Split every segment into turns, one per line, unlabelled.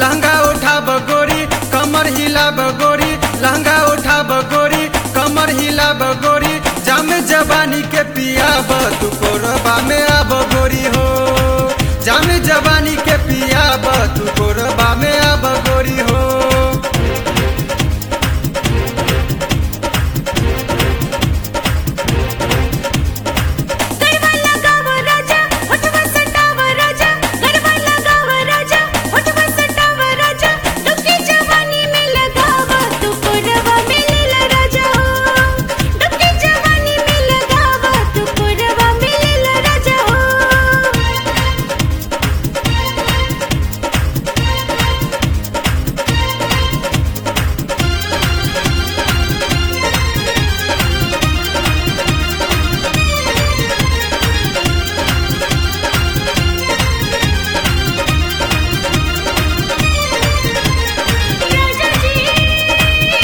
लहंगा उठा बगोरी कमर हिला बगोरी लहंगा उठा बगोरी कमर हिला बगोरी जाम जवानी के पिया तू कोरबा में आब गोरी हो जाम जवानी के पिया तू कोरबा में आब गोरी हो
गरबा लगाव राजा होठवा सटाव राजा गरबा लगाव राजा होठवा सटाव राजा डुबकी जवानी में लगाव तू कोरबा में लेला राजा हो डुबकी जवानी में लगाव तू कोरबा में लेला राजा हो राजा जी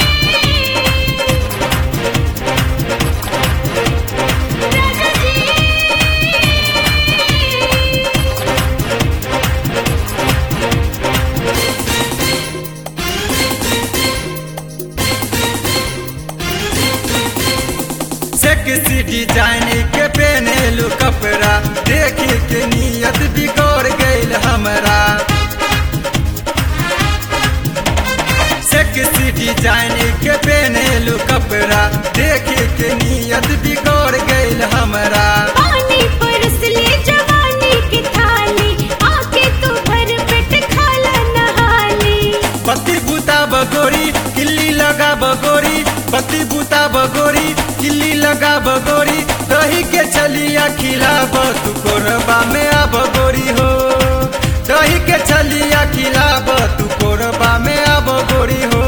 राजा जी
सेक्सी डिजाइन के पहनेलू कपड़ा देखी के नियत बिगड़ गईल हमरा सेक्सी डिजाइन के पहनेलू कपड़ा देखी के नियत बिगड़ गईल हमरा
पानी परस ले जवानी की थाली आके तू भर पेट खाला नहाली
पति बुता बगोरी किल्ली लगा बगोरी पति बुता बगोरी किल्ली लगा बगोरी दही के चलिया खिलाब तू कोरबा में आ बगोरी हो दही के चलिया खिलाब तू कोरबा में आ बगोरी हो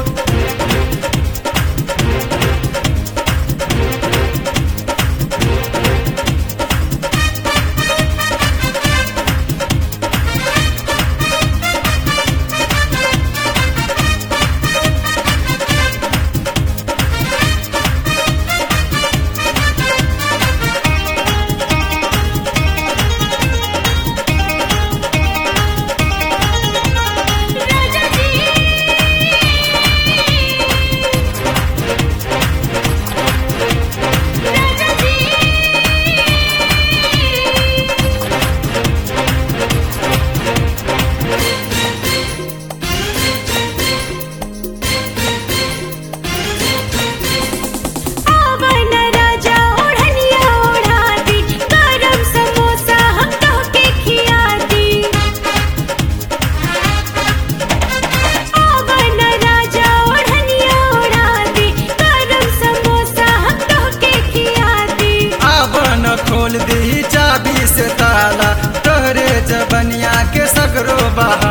राजा जी राजा जी आवन राजा ओढ़निया ओढ़ा दी गरम समोसा हम तो के खिया दी आवन राजा ओढ़निया ओढ़ा दी गरम समोसा हम तो के खिया दी
आवन खोल दी चाबी से ताला तोहरे जबनिया के सगरो बहा